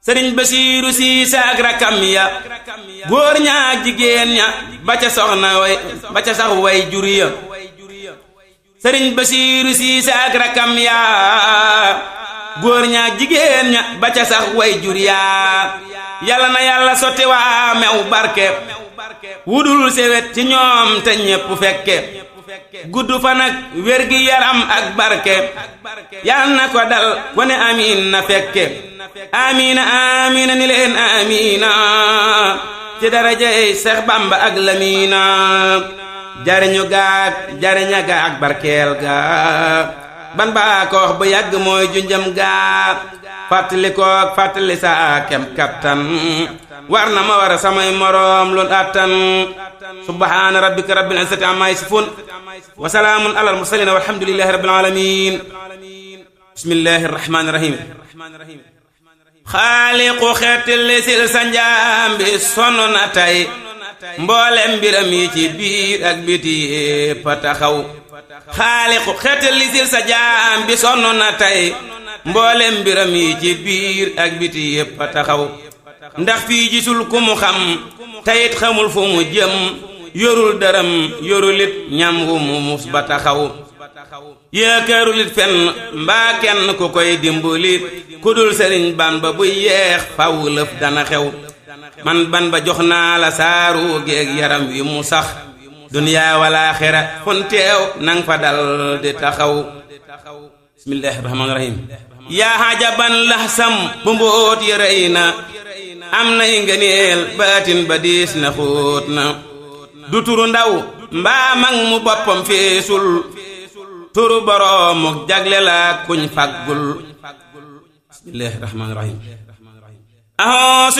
sëriñ basiiru siise ak rakam ya góor ña ak jigéen ña ba ca soxna way ba ca sax way jur ya sëriñ basiiru siise ak rakam ya góor ña ak jigéen ña ba ca sax way jur ya yàlla na yàlla sotti waa mew barke wudul sewet ci ñoom te ñépp fekke gudd fa nag wér gi yaram ak barke yal na ko dal ko ne amiin na fekke amiina amiina ni leen amiina ci darajay Seex Bamba ak Lamiina jariñu gaag jariña ga ak barkeel ga ban baa ko wax bu yàgg mooy junjam gaa fàttali koog fàttali saa kem kattan war na ma war a samay moroom loolu attan subhaana rabbika rabbil izzati amma yasifun wa salaamun alal mursaliin walhamdulillahi rabbil aalamiin bismillahi rahmaani rahiim xaaliqu xeeti lisil sa njaam bi sonn na tey mboolem mbiram yi ci biir ak biti yépp a taxaw xaaliqu xeeti lisil sa jaam bi sonn na tey mboolem mbiram yi ci biir ak biti yépp a taxaw ndax fii gisul ku mu xam teyit xamul fu mu jëm yorul dërëm yorulit ñam wu mu mus ba taxaw yaakaarulit fenn mbaa kenn ku koy dimbali ku dul sëriñ ban ba buy yeex faw lëf dana xew man ban ba jox naa la saaru géeg yaram wi mu sax duniyaa wala xira fun teew nang fa dal di taxaw bismillahi rahmaani rahim yaa xajaban laxsam bu mbóot yi rëy na am nay ngëneel baatin ba diis na xóot na du turu ndaw mbaa mag mu boppam feesul turu boroomuk jagle la kuñ faggul bismillahi rahmaani rahim